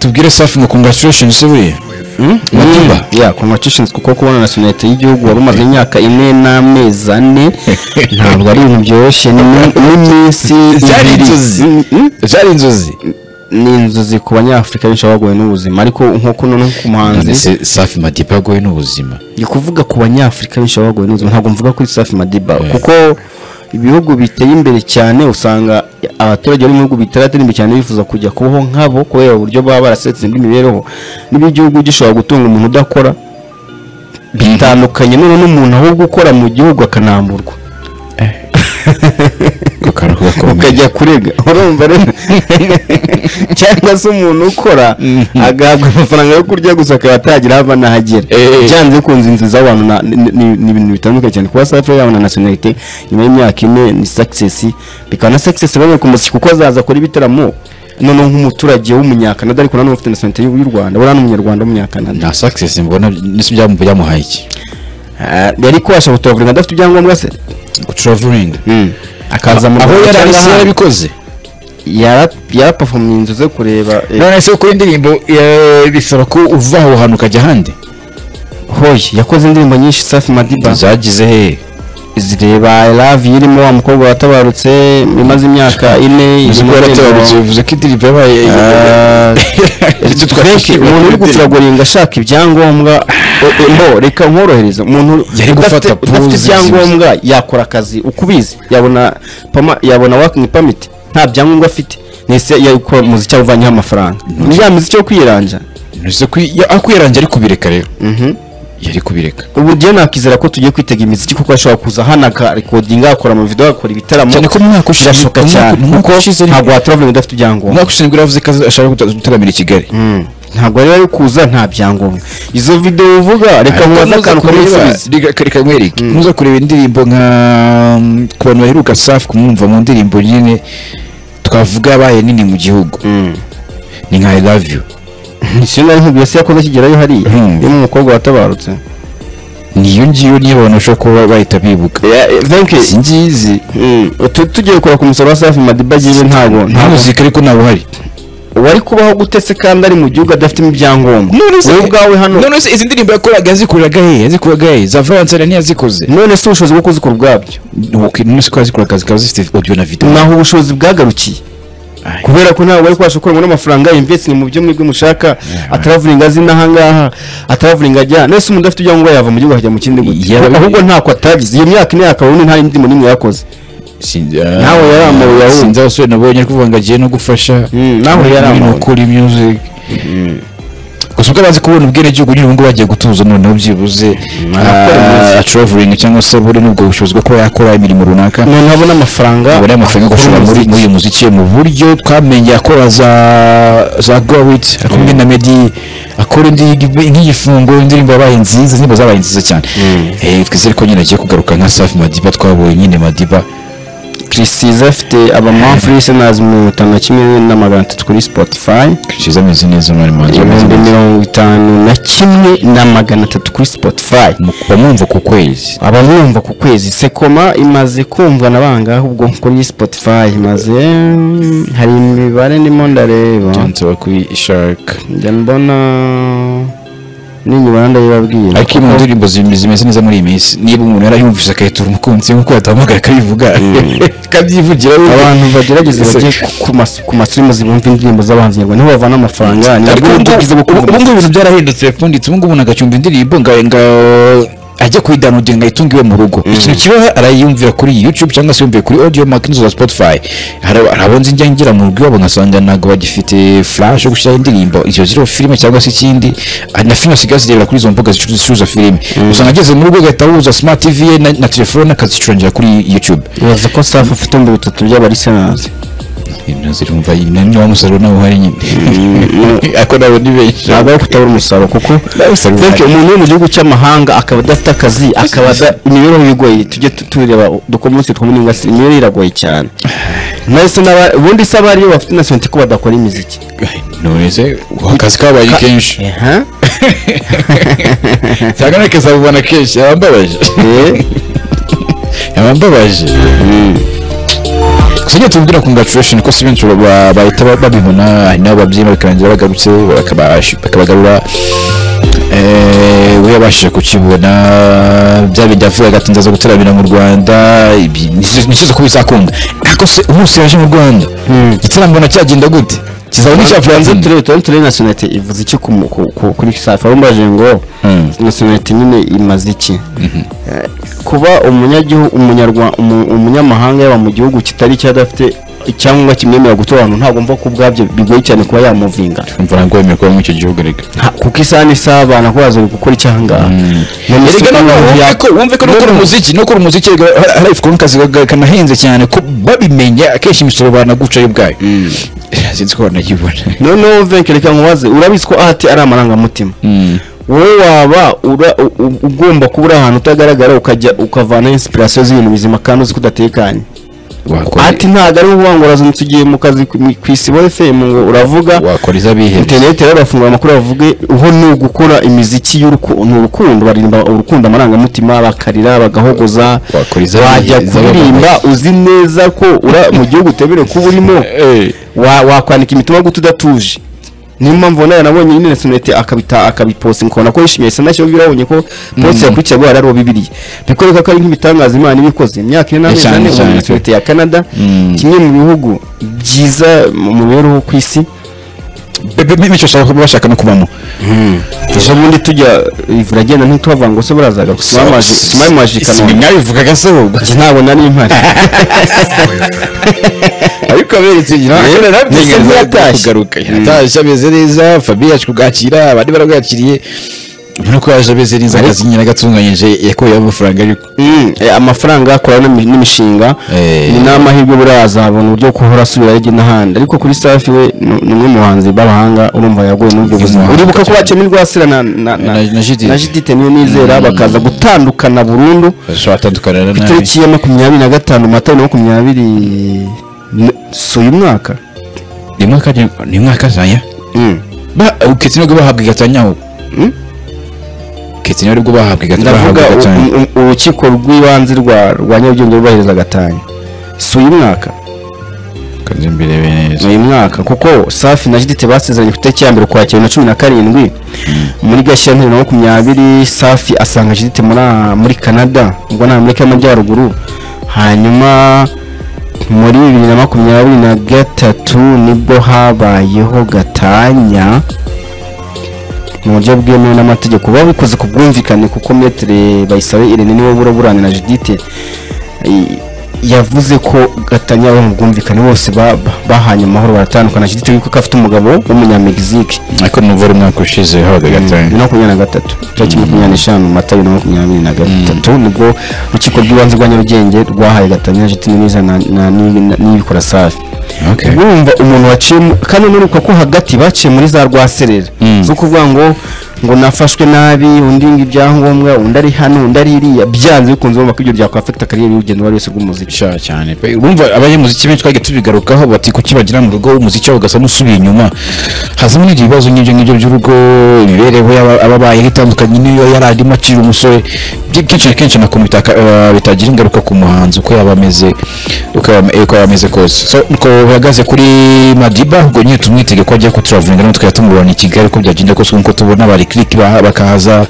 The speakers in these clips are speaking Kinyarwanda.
tubwire safi ngo congratulations se buriya Matimba. ya congratulations kuko kubona nationalite y'igihugu wari umaze imyaka ine n'amezi ane ntabwo ari ibintu byoroshye ni n'iminsi byari ibiri. inzozi Mm, mm. byari inzozi ni inzozi ku banyafurika benshi baba bagowe n'ubuzima ariko nk'uko noneho ku muhanzi none se safi madiba yagowe n'ubuzima ni kuvuga ku banyafurika benshi baba bagowe n'ubuzima ntabwo mvuga kuri safi madiba Yeah. kuko ibihugu biteye imbere cyane usanga abaturage bari mu bihugu bitaratera imbere cyane bifuza kujya kubaho nk'abo kubera uburyo baba barasetse bw'imibereho niba igihugu gishobora gutunga umuntu udakora bitandukanye none n'umuntu ahubwo ukora mu gihugu akanamburwa Ako kantu k'agakomeye ukajya kurega urumva rero cyangwa se umuntu ukora agahabwa amafaranga yo kurya gusa akaba atagira ava n'ahagera Eh. byanze bikunze inzu z'abantu na- ni- ni- ni ibintu bitandukanye cyane kuba safi yabona na nationalite nyuma y'imyaka ine ni success bikaba na success bamwe ku muziki kuko azaza akora ibitaramo noneho nk'umuturage w'umunyakanada ariko nanone ufite nationalite y'u y'u rwanda buriya ni umunyarwanda w'umunyakanada nta success mbona nisi byamuhaye iki Ah, yari kubasha gutavuringa adafite ibyangombwa se traveling akaza mu aho Rwanda yari ari cyangwa se ahandi. yarabikoze Yara- yarapafomye inzu ze kureba eh, none se ukora indirimbo eh, bisaba ko uva aho hantu ukajya ahandi hoye yakoze indirimbo nyinshi safi madiba zagize he zireba I love you irimo wa mukobwa watabarutse imaze imyaka ine uzi ko irimo yaratabarutse indirimbo, bivuze ko indirimbo yabaye ah, Icyo Frank, twashimye kuri umuntu uri indirimbo. gusiragoringa ashaka ibyangombwa eh, eh, mbo reka nkorohereze umuntu Yari gufata udafite udafite pause ibyangombwa yakora akazi uko ubizi yabona pama yabona working permit nta byangombwa afite nese yakora umuziki awuvanyeho amafaranga ni ya miziki yo kwiranja ntuzi ko ya- ako yarangiye ari kubireka rero Mhm. yari kubireka ubu rero nakizera ko tugiye kwitega imiziki kuko ashobora kuza hano akarekodinga agakora amavidewo agakora ibitaramo cyane ko mu mwaka ushize birashoboka mu mwaka- cyane mu mwaka kuko ushize ni- ntabwo wataravura udafite mu ibyangombwa mwaka ushize nibwo yavuze ko aza- ashaka guta- gutaramira i kigali Mm. ntabwo rero ari kuza nta byangombwa izo videwo uvuga reka nkubaze akantu kamusubize reka nkwereke muza kureba indirimbo nka mm, ku bantu baheruka safi kumwumva mu ndirimbo nyine twavuga yabaye nini mu gihugu ni nka i love you isi nari nkubwiye se yakoze akigerayo hariya Mm. yo mu mukobwa watabarutse niyo ngiyo niyo abantu bashobora kuba bahita bibuka venke izi ngizi tugiye kora ku musoro wa safi madiba agiye ntabwo nta ntabwo muzika ariko ntawe uhari wari kubaho gutese kandi ari mu gihugu adafitemo ibyangombwa wowe ubwawe hano none se izi ndirimbo yakoraga yazikoreraga he yazikoraga he za valencena ntiyazikoze none se ubushobozi bwo kuzikora ubwabyo Ok, none se ko yazikoraga zikaba zifite audio na video naho ubushobozi bwagarukiye Aye. kubera ko ntabwo bari kubasha gukoramo n'amafaranga investing mu byo mwebwe mushaka ataravuringa azi n'ahangaha ataravuringa ajya nese umuntu udafite ibyangombwa yava mu gihugu akajya mu kindi gute Yaba- ahubwo ntako atagize iyo myaka ine yakaba nta ndirimbo n'imwe yakoze Nawe nawe yaramuwe yahunze. sinzi abasore nabonye ariko uvuga ngo agiye no gufasha Mm, nawe yaramuwe. ukora music gusa ubwo abazi kubona ubwenegihugu nyine ubungubu bagiye gutuza noneho byibuze arakora music. traveling cyangwa se buri n'ubwo bushobozi bwo kuba yakora imirimo runaka umuntu abona amafaranga abona amafaranga yo gushora muri muri uyu muziki mu buryo twamenye akora za za gowit akumwe na medi akora indi nk'igifungo indirimbo yabaye nziza indirimbo zabaye nziza cyane eh twizere ko nyine agiye kugaruka nka safi madiba twabonye nyine madiba kirisiza afite abamafuri senazi mirongo itanu na kimwe na magana atatu kuri spotify kiza ameze neza mwari mwanjye ameze ibihumbi neza mirongo itanu na kimwe na magana atatu kuri spotify Mu- bamwumva ku kwezi abamwumva ku kwezi sekoma imaze kumvwa na bangahe ubwo kuri spotify imaze hari imibare ndimo ndareba nshobora kuyishaka njya mbona n'inyuma ndayibabwira ariko iyo mu ndirimbo zim- zimeze neza muri iyi minsi niba umuntu yarayumvise akayitura umukunzi nk'uko yatahamagara akabivuga akabyivugira we. abantu bagerageza Ese- bajye ku- ku mas- ku masimu zibumva indirimbo z'abahanzi nyarwanda niho bavana amafaranga Ariko nabwo ubu- uburyo bwiza bwo ubu ubu ngubu ibintu byarahindutse pfunditse ubu ngubu umuntu agacumba indirimbo ngo ngo ajya kuyidownloadinga ngayitunga iwe mu rugo ikintu kibeho arayiyumvira kuri youtube cyangwa se yumviye kuri audio mark n'izo za spotify hari hari abo nzi njya ngira mu rugo iwabo nkasanga ntabwo bagifite flash yo gushyiraho indirimbo izo ziriho filime cyangwa se ikindi Ah, na filime zisigaye zirebera kuri izo mbuga zicuruza zicuruza filime usanga ageze mu rugo agahita ahuza smart tv ye na- na telefone akazicurangirira kuri youtube bibaza ko safi afite ibihumbi bitatu by'abarisenazi ibintu zirumva niwo musaruro nawe uhari nyine ariko nabo ni benshi ntabwo ari kutabura umusaruro kuko Nawe usarura. Frank, umuntu wo mu gihugu cy'amahanga akaba adafite akazi akaba ada- imibereho igoye tujye tu- tureba dukomunsi tw'umuninga imibereho iragoye cyane nahise n'aba- ubundi se abari iyo bafite nationality ko badakora imiziki none se akazi kabaye kenshi Eha. cyangwa nakazabibona kenshi yaba ambabaje Eh. yaba ambabaje sinjye tubibwira ko congratulation ko si benshi ba- ba- bahita ba- babibona hari n'abo babyeyi bakarangira bagarutse bakabash- bakabagarura Eh, we yabashije kukibona bya bindi yavugaga ati ndaza gutaramira mu rwanda ibi- nisize nisize ko bizakunda ariko se umunsi yaje mu rwanda igitaramo na cyagenda gute kizaba n'icyapfuye turebe turebe turebe nasiyonalite ivuze iki ku mu- ku- ku- kuri safi aho mbaje ngo Mm. nasiyonalite nyine imaze iki Eh, kuba umunyagihugu umunyarwa umu- umunyamahanga yaba mu gihugu kitari cyo adafite icyangombwa kimwemerera gutura ahantu ntabwo mva ko ubwabyo bigoye cyane kuba yamuvinga mvura ngo wemeye kuba muri icyo gihugu reka Ha, kuko isaha n'isaha abana ko bazari gukora icyangaha None se erega ko noneho ya- wumve ko wumve ko nukora Noneho- umuziki nukora umuziki erega hari- hari ifu kazi kanahenze cyane ko babimenya akenshi imisoro banaguca yo ubwayo sinzi ko banayibona noneho venke reka nkubaze urabizi ko ahati ari amarangamutima wowe waba ura- u- u- ugomba kuba uri ahantu utagaragara ukajya ukavana inspiration z'ibintu bizima kandi uzi ko udatekanye wakora ati ntabwo ari uvuga ngo urazindutse ugiye mu kazi ku mu- ku isibo fm ngo uravuga wakora iz'abihebye interineti rero urafungura amakuru bavuge uho ni ugukora imiziki y'uruku- ni urukundo baririmba urukundo amarangamutima bakarira bagahogoza Wakora izo- bajya izo- kuririmba uzi neza ko ura- mu gihugu utemerewe kuba urimo Eh. wa- wakwandika imitima gute udatuje niyo mpamvu ubona yaranabonye nyine sonete akabita akabiposa ukabona ko yishimiye isa nashyo birabonye ko posi yakurikiye guhara ariwo bibiriya bikoreka ko ari nk'ibitangaza imana iba ikoze mu myaka ine n'amezi cyane, ane cyane. ubu sonete ya canada kimwe mu bihugu byiza mu mibereho ku isi benshi bashaka bashaka no kubamo ejo bundi tujya ivura agenda ntituhavanga ngo se burazaga tumamaje i Ibi kanombe mwabivugaga se ubwo Njye ntabwo nari mpari ariko aberetse Rero, ndetse ntiyatashye. kugaruka yatashye ameze neza fabiye yaje kubwakira abandi barabwakiriye urabona ko yaje ameze neza akazi nyine agatunganyije yakuyeho amafaranga ariko Mm, eh, amafaranga akora n'imi- n'imishinga Eh. ni n'amahirwe buriya azabona uburyo bwo kuhora asubira hirya n'ahandi ariko kuri safi we ni- ni umwe mu bahanzi b'abahanga urumva yaguye muri ubwo buzima umuhanga uribuka ko cyane. bacemo rwasira na na na Na- na Judith. na jidite niyo nizera bakaza gutandukana burundu bashobora gutandukana na nabi itariki ya makumyabiri na gatanu mata bibiri na makumyabiri n- si uyu mwaka ni mwaka ni mwaka zaya Mm. ba uketse nibwo bahabwa igatanya aho uketse nibwo bahabwa igatanya ndavuga bahabwa igatanya u- u- urukiko rw'ibanze rwa rwa nyarugenge rwubahiriza gatanya si uyu mwaka kanze imbere neza uyu mwaka kuko safi na jidite basezeranye ku itariki ya mbere ukwakira na cumi na karindwi muri gashyira bibiri na makumyabiri safi asanga jidite muri muri canada ubwo ni amerika y'amajyaruguru hanyuma muri bibiri na makumyabiri na gatatu nibwo habayeho gatanya mu buryo bwemewe n'amategeko buba bukoze ku bwumvikane kuko metere bayisabe irene niwe bura burana na jidite i- yavuze ko gatanya bo mu bwumvikane bose ba- ba- bahanye amahoro baratandukana jidite yuko afite umugabo w'umunyamegizike ariko numva ari umwaka ushize hahabwa bibiri igatanya na makumyabiri na gatatu tariki makumyabiri n'eshanu mata bibiri na makumyabiri na gatatu nibwo urukiko rw'ibanze rwa nyarugenge rwahaye gatanya jidite neza na- na- ni- na- n'ibikora safi okay urumva umuntu waciyemo kandi unuruka ko hagati baciye muri za rwaserera Mm. zo kuvuga ngo ngo nafashwe nabi undi ngo ibyangombwa undi ari hano undi ari iriya byanze bikunze urumva ko ibyo byakwafekita kariyeri y'urugendo uwo ari wese rw'umuziki sha cyane pe urumva abanyamuziki benshi twajya tubigarukaho bati kuki bagira mu rugo umuziki wabo ugasa n'usubiye inyuma hazamo n'ibyo bibazo nk'ibyo ngibyo by'urugo imibereho y'aba- aba bayeho itandukanye n'iyo yari arimo akiri umusore Byi- kenshi na kenshi nako bitaka- eh, bitagira ingaruka ku muhanzi uko yaba ameze uko yaba eh, uko yaba ameze kose so nuko bihagaze kuri madiba ubwo nyine tumwitege ko ajya kuturavuga natwe yatumurana i kigali uko byagenda kose nk'uko tubona bari kiriki bakahaza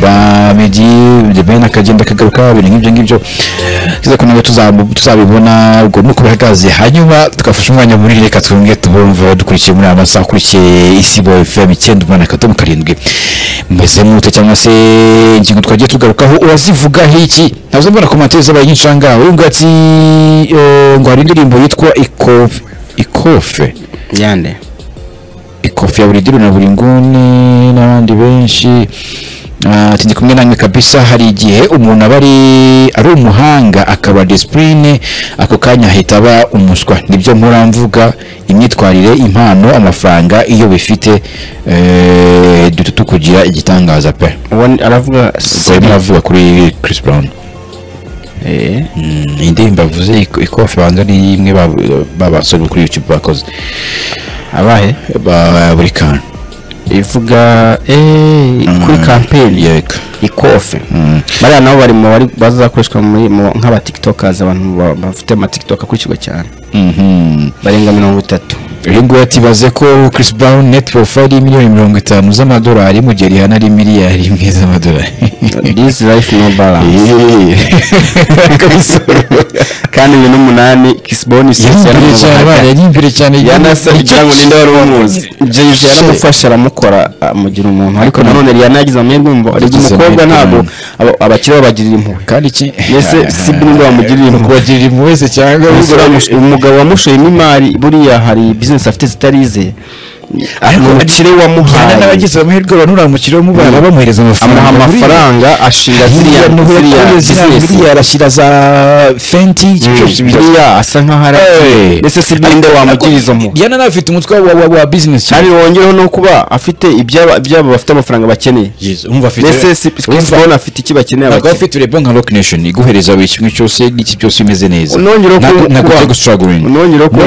ba medi the ben akagenda akagaruka ibintu nk'ibyo ngibyo kiza ko nawe tuzamu- tuzabibona ubwo nuko bihagaze hanyuma tugafasha umwanya muri reka twumwe tubumve dukurikiye muri aya masaha akurikiye isibo fm icyenda umunani akadomo karindwi mbese mute cyangwa se ingingo twagiye tugarukaho urazivuga hiki ntabwo mbona komantere zabaye nyinshi aha ngaha uyu nguyu ati eh, ngo hari indirimbo yitwa ikofe ikofe yande ikofi ya buri diru na buri nguni n'abandi benshi Ah, ati ndi kumwe namwe kabisa hari igihe umuntu aba ari ari umuhanga akaba disipurine ako kanya ahita aba umuswa nibyo mpora mvuga imyitwarire impano amafaranga iyo bifite eh, dutu tukugira igitangaza pe uwo ni- aravuga ubwo siri arimo aravuga kuri Chris Brown Eh. Mm, indirimbo avuze ik- ikofi banza ni imwe ba- babasore bo kuri YouTube bakoze abahe ba buri kantu ivuga eh, kuri kampeni yego ikofe bariya nabo bari mu bari bazakoreshwa muri mu- nk'aba tiktokers abantu ba- bafite ama tiktok akurikirwa cyane Mhm. barenga mirongo itatu uyu nguyu atibaze ko Chris Brown net profile ari miliyoni mirongo itanu z'amadolari mu gihe rihana ari miliyari imwe z'amadolari this life no balance kandi bibiri n'umunani kisiboni sisi yari cyane abana yari imbere cyane yanasabye ngo ninde wari umuzi james yaramufasha aramukora amugira umuntu ariko nanone rihanna yagize amahirwe yumva ariko Yagize umukobwa amahirwe, ntabwo aba- abakiriya babagirira impuhwe kandi iki Mbese si nubwo bamugirira impuhwe. kubagirira impuhwe wese cyangwa Ubwo uramushe- umugabo wamushoyemo imari buriya hari bizinesi afite zitarize umukire Rihanna wamuhaye n'abagize amahirwe banura mu kirere mubana bamuhereza amafaranga amuha amafaranga ashinga ziriya ziriya ziriya bizinesi miliyari arashyira za fenti Mm. buriya asa nkaho ari Hey. ndetse si ninde wamugiriza izo mpuhwe yana nafite umutwe wa- wa wa business cyane kandi wongereho no kuba afite ibyabo ibyabo bafite amafaranga bakeneye umva afite mbese si kubona afite icyo bakeneye ntabwo abakiriya afite ureba nka rock nation iguhereza buri kimwe cyose n'iki cyose imeze neza Nongereho Ntabwo- kuba- ntabwo kuba- ujya gustruggling nongereho kuba